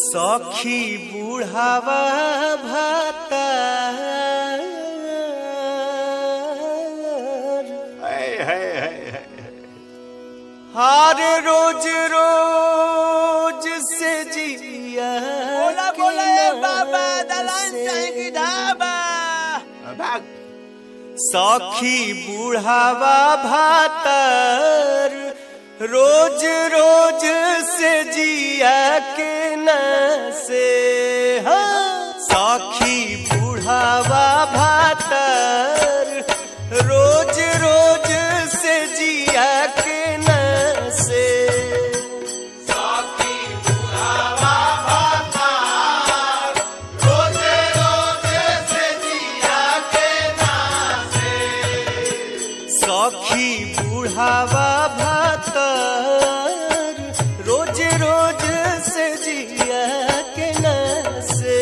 सखी बुढ़ावा भाता हार रोज रोज से जिया बोला के बोला ए नाम बाबा दलान से। चाहे की ढाबा भाग सखी बुढ़ावा भातर रोज रोज से जिया के न से हाँ। सखी बुढ़ावा भातर रोज रोज से जिया के न से सखी बुढ़ावा भातर रोज रोज से जिया के न से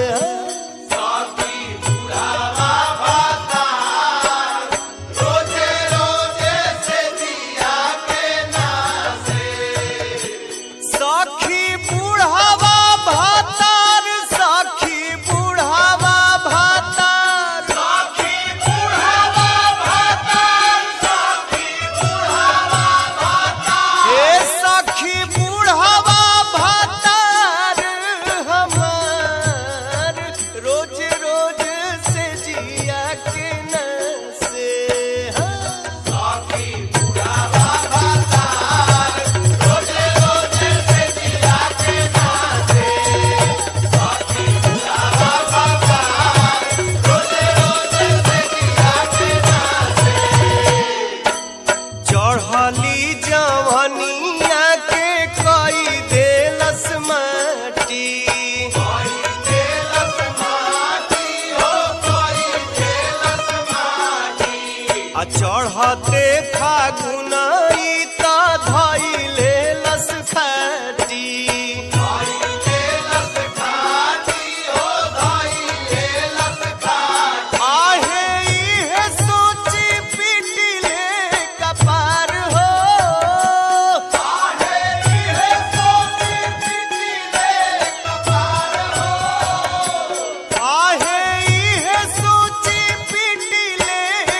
सखी बुढ़ावा भातर सखी बुढ़ावा भातर हे सखी बुढ़ावा भातर हमार रोज रोज से जिया के न से हाँ। चढ़ली जवनिया के कई देलस माटी आ चढ़ते फागुनई त धैले लस खाटी आहे इहे सोची पिटिले कपार हो आहे इहे सोची पिटिले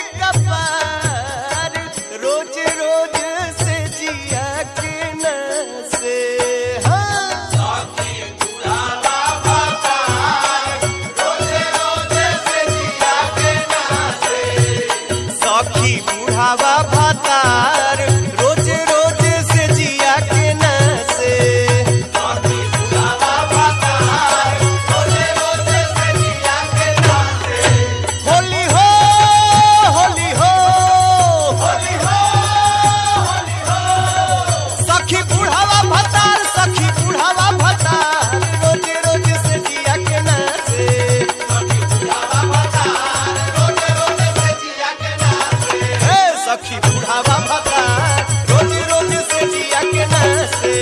कपार रोज रोज से जिया के न से हाँ सखी बुढ़ावा भातार रोज रोज से जिया के न से होली हो होली हो होली हो सखी बुढ़ावा भातार सखी बुढ़ावा भातार रोज रोज से जिया के न से हे सखी बुढ़ावा भातार रोज रोज से जिया के न से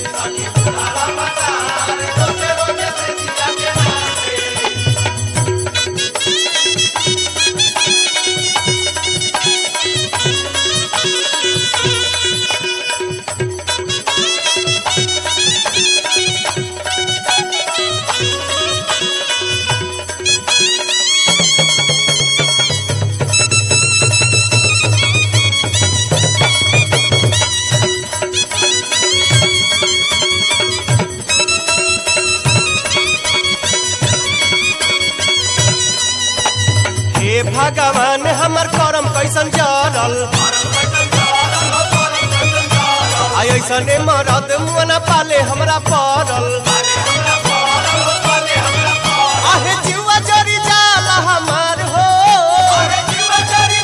हे भगवान हमर करम कैसन जरल आई ऐसने मरद मुअना पाले हमरा पड़ल आहे जीवा जरी जाला हमार हो आहे जीवा जरी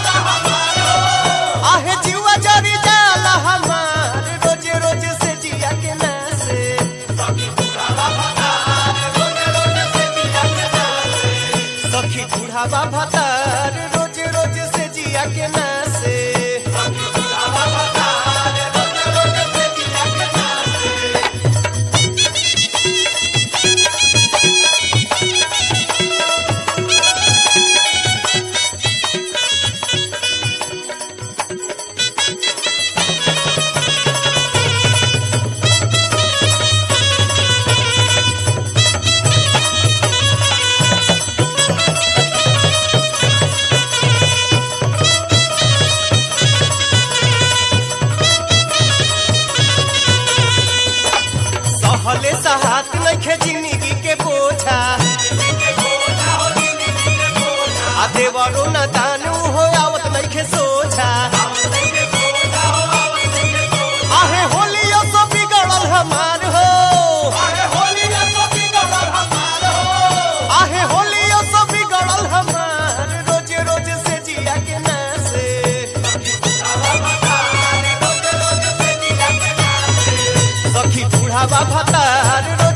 जाला हमार रोज रोज से जिया के ना से सखी बुढ़ावा भतार रोज रोज से जिया के ना से बुढ़ावा भतार रोज